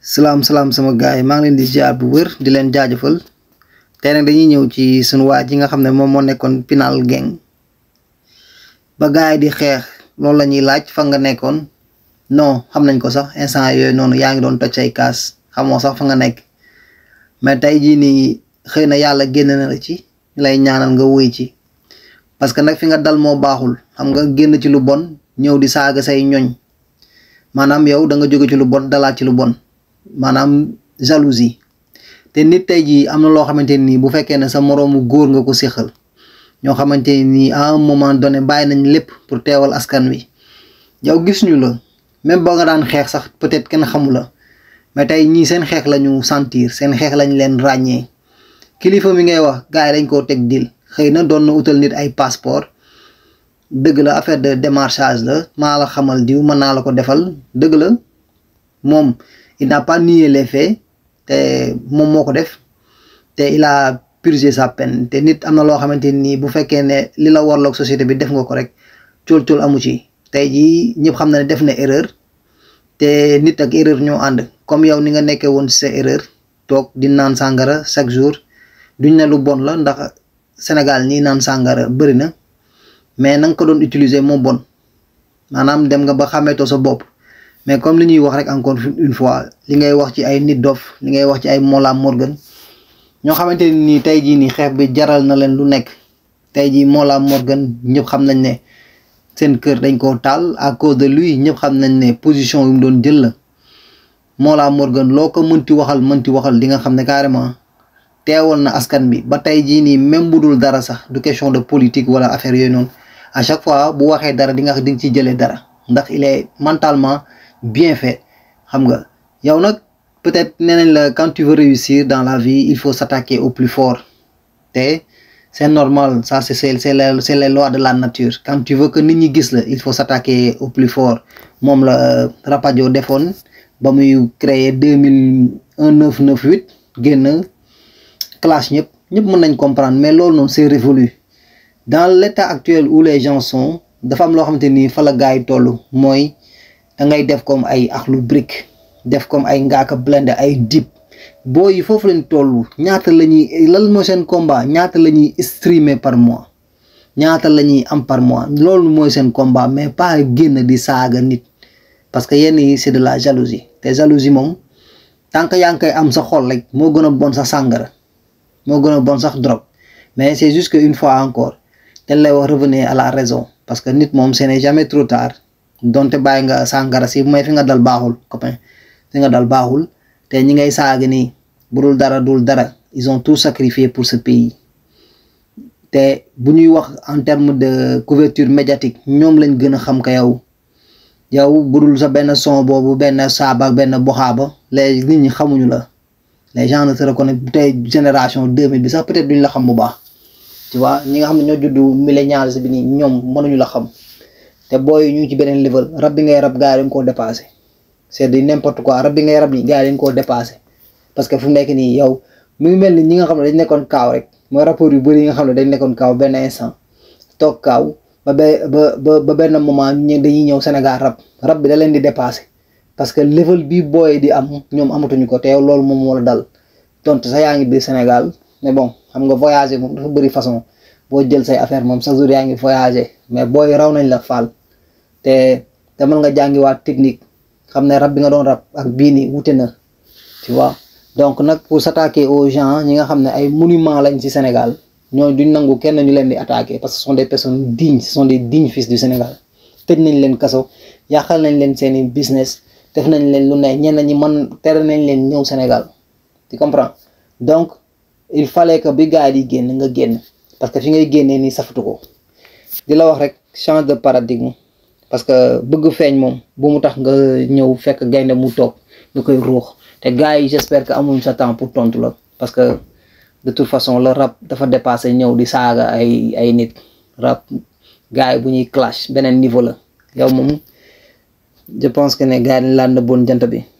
salaam salaam sama gars yi maa ngi leen di ziar bu wër di leen jaajëfal tey nag dañuy ñëw ci sunu waa ji nga xam ne moom moo nekkoon Pinal Gang ba gars yi di xeex loolu la ñuy laaj fa nga nekkoon non xam nañ ko sax instant yooyu noonu yaa ngi doon toj ay kaas xamoo sax fa nga nekk mais tey jii nii xëy na yàlla génn na la ci lay ñaanal nga wéy ci parce que nag fi nga dal moo baaxul xam nga génn ci lu bon ñëw di saaga say ñoñ maanaam yow da nga jóge ci lu bon dalaat ci lu bon maanaam jalousie te nit tey jii am na loo xamante nii bu fekkee ne sa moroomu góor nga ko séqal ñoo xamante nii à un moment donné bàyyi nañ lépp pour teewal askan wi yow gis ñu la même boo nga daan xeex sax peut-être kenn xamu la mais tey ñii seen xeex la ñu sentir seen xeex lañ leen ràññee kilifa mi ngay wax gars yi dañ koo teg dil xëy na doon na utal nit ay passeport dëgg la affaire de démarchage la maa la xamal diw mën naa la ko defal dëgg la moom il n'a pas nié les faits te moom moo ko def te il a purgé sa peine te nit am na loo xamante nii bu fekkee ne li la warloog société bi def nga ko rek cool-cool amu ci tey jii ñëpp xam na ne def na erreur te nit ak erreur ñoo ànd comme yow ni nga nekkee woon sa erreur toog di naan sàngara chaque jour duñ ne lu bon la ndax Sénégal ñi naan sàngara bëri na mais na nga ko doon utiliser moo bon maanaam dem nga ba xàmmeetoo sa bopp mais comme li ñuy wax rek encore une fois li ngay wax ci ay nit dof li ngay wax ci ay Mollah Morgun ñoo xamante ni tey jii nii xeex bi jaral na leen lu nekk tey jii Mollah Morgun ñëpp xam nañ ne seen kër dañ koo taal à cause de lui ñëpp xam nañ ne position yu mu doon jël la Mollah Morgun loo ko mënti waxal mënti waxal di nga xam ne carrément teewal na askan bi ba tey jii nii même bu dul dara sax du question de politique wala affaire yooyu noonu à chaque fois bu waxee dara di nga di nga ci jëlee dara ndax il est mentalement bien fait xam nga yow nag peut-être nee nañ la quand tu veux réussir dans la vie il faut s'attaquer au plus fort te c'est normal ça c'est c'est c'est les c'est les lois de la nature quand tu veux que nit ñi gis la il faut s'attaquer au plus fort moom la Rapadio defoon ba muy créer deux mille un neuf neuf huit génn clash ñëpp ñëpp mën nañ comprendre mais loolu noonu c'est révolu dans l'état actuel où les gens sont dafa am loo xamante ni fa la gars yi toll mooy da ngay def comme ay Akhlou Brick def comme ay Ngaaka Blindé ay Dip boo yi foofu lañ toll ñaata la ñuy lan mooy seen combat ñaata la ñuy streamer par mois ñaata la ñuy am par mois loolu mooy seen combat mais pas génn di saaga nit parce que yenn yi c'est de la jalousie te jalousie moom tant que yaa ngi koy am sa xol rek moo gën a bon sax sàngara moo gën a bon sax drogue mais c'est juste que une fois encore dañ lay wax revenir à la raison parce que nit moom ce n'est jamais trop tard donte bàyyi nga sàngara si may fi nga dal baaxul copain fi nga dal baaxul te ñi ngay saaga nii bu dul dara dul dara ils ont tout sacrifié pour ce pays te bu ñuy wax en termes de couverture médiatique ñoom lañ gën a xam ka yow yow bu dul sa benn son boobu benn saaba benn boxaaba les nit ñi xamuñu la les gens ne se reconnaissent tey génération 2000 bi sax peut-être duñ la xam bu baax tu vois ñi nga xam ne ñoo juddu millénials bi nii ñoom mënuñu la xam te booy ñu ngi ci beneen level rab bi ngay rab gars yi dañ koo dépassé c'est du n'importe quoi rab bi ngay rab nii gars yi dañ koo dépassé parce que fu mu nekk nii yow mu ngi mel ni ñi nga xam ne dañ nekkoon kaaw rek mooy rapport yu bëri yi nga xam ne dañ nekkoon kaaw benn instant toog kaaw ba ba ba ba benn moment ñu dañuy ñëw Sénégal rab rab bi da leen di dépassé parce que level bi booy di am ñoom amatuñu ko te yow loolu moom moo la dal tontu sax yaa ngi biir Sénégal mais bon xam nga voyager moom dafa bëri façon boo jël say affaire moom chaque jour yaa ngi voyager mais booy raw nañ la faal te demal nga jàngiwaat technique xam ne rab bi nga doon rab ak bii nii wute na tu vois donc nag pour s'attaquer aux gens ñi nga xam ne ay monuments lañ ci Sénégal ñoo duñ nangu kenn ñu leen di attaquer parce que ce sont des personnes dignes ce sont des dignes fils du Sénégal tëj nañ leen kaso yàqal nañ leen seeni business def nañ leen lu ne ñenn ñi mën tere nañ leen ñëw Sénégal tu comprends donc il fallait que bi gars yi di génn nga génn parce que fi ngay génnee nii safatu ko di la wax rek change de paradigme parce que bëgg feeñ moom bu mu tax nga ñëw fekk gaynde mu toog nga koy ruux te gars yi j'espère que amuñ sa temps pour tontu la parce que de toute façon le rap dafa dépassé ñëw di saaga ay ay nit rap gars yi bu ñuy clash beneen niveau la yow moom je pense que ne gars yi laan na bon jant bi